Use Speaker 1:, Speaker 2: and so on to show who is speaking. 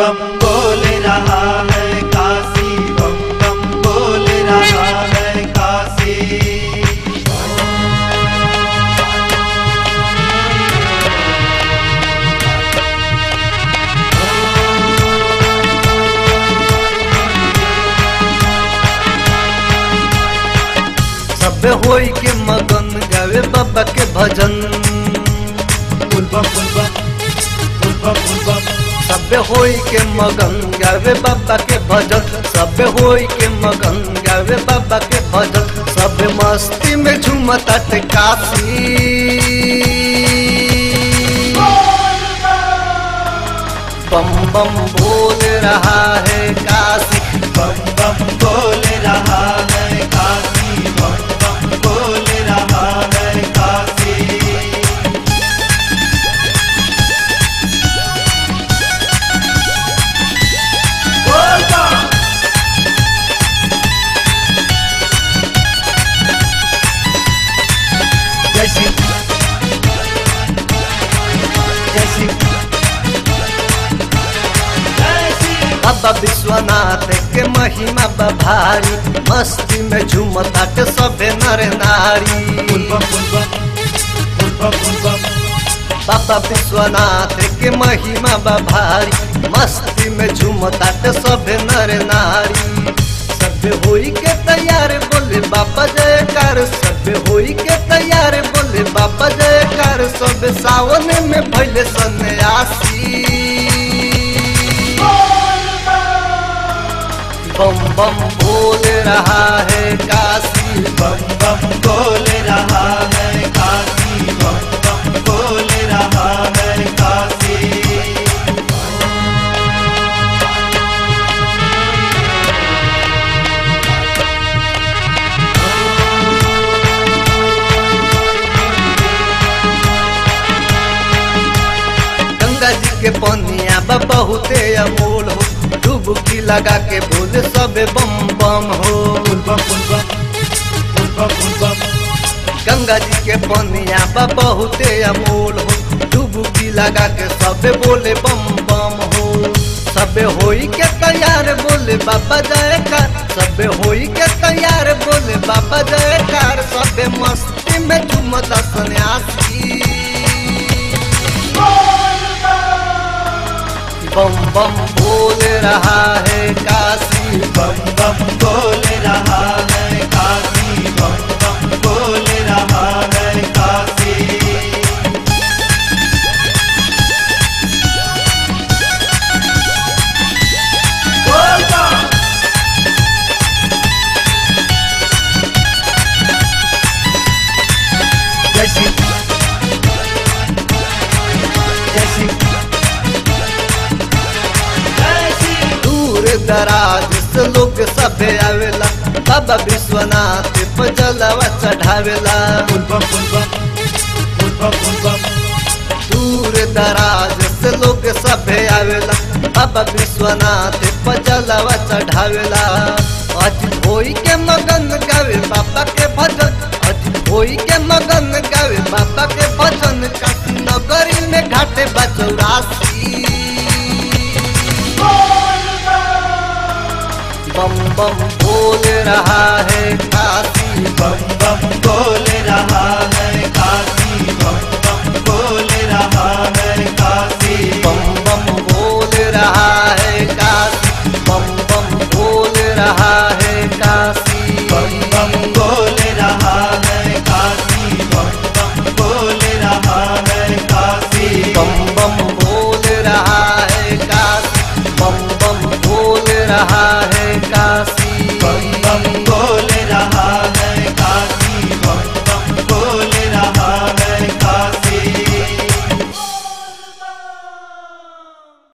Speaker 1: बम बोल रहा है काशी बम बम बोल रहा है काशी
Speaker 2: सब होई के मगन गावे बाबा के भजन
Speaker 1: फुल बम फुल बम फुल बम फुल बम
Speaker 2: सब होई के मगन गावे बाबा के भजन सब होई के मगन गावे बाबा के भजन सब मस्ती में झूमता ते काशी बम बम बोल रहा है काशी
Speaker 1: बम बम बोल रहा है काशी बम बम बोल रहा है काशी बोल बम जय श्री जय श्री जय श्री
Speaker 2: बाबा विश्वनाथ के महिमा बा भारी मस्ती में झूमता के सबे नर नारी
Speaker 1: फुल बम फुल बम फुल बम फुल बम
Speaker 2: बाबा विश्वनाथ के महिमा बा भारी मस्ती में झूमता के सबे नर नारी सब होई के तैयार बोले बाबा जयकार सब होई के तैयार बोले बाबा जयकार सब सावन में भैले सन्यासी बम बम बोल रहा है काशी
Speaker 1: बम बम बोल रहा है काशी बम बम बोल रहा है काशी
Speaker 2: गंगा जी के पनिया बा बहुते अमोल हो डुबकी लगा के बोले सबे बम बम हो
Speaker 1: फुल बम फुल बम फुल बम फुल बम
Speaker 2: गंगा जी के पनिया बा बहुते अमोल हो डुबकी लगा के सबे बोले बम बम हो सबे होई के तैयार बोले बाबा जयकार सबे होई के तैयार बोले बाबा जयकार सबे मस्ती में झूमता सन्यासी बम बम बोल रहा है काशी
Speaker 1: बम बम बोल रहा है काशी बम बम बोल रहा है काशी बोल बम जय श्री जय श्री जय श्री
Speaker 2: दूर दराज से लोग सबे आवेला बाबा विश्वनाथ पे जलवा चढ़ावेला
Speaker 1: फुल बम फुल बम फुल बम फुल बम
Speaker 2: दूर दराज से लोग सबे आवेला बाबा विश्वनाथ पे जलवा चढ़ावेला आज होई के मगन गावे बाबा के भजन आज होई के मगन गावे बाबा के भजन काशी नगरी में घाटे बचौरासी बम बम बोल रहा है काशी
Speaker 1: बम बम बोल रहा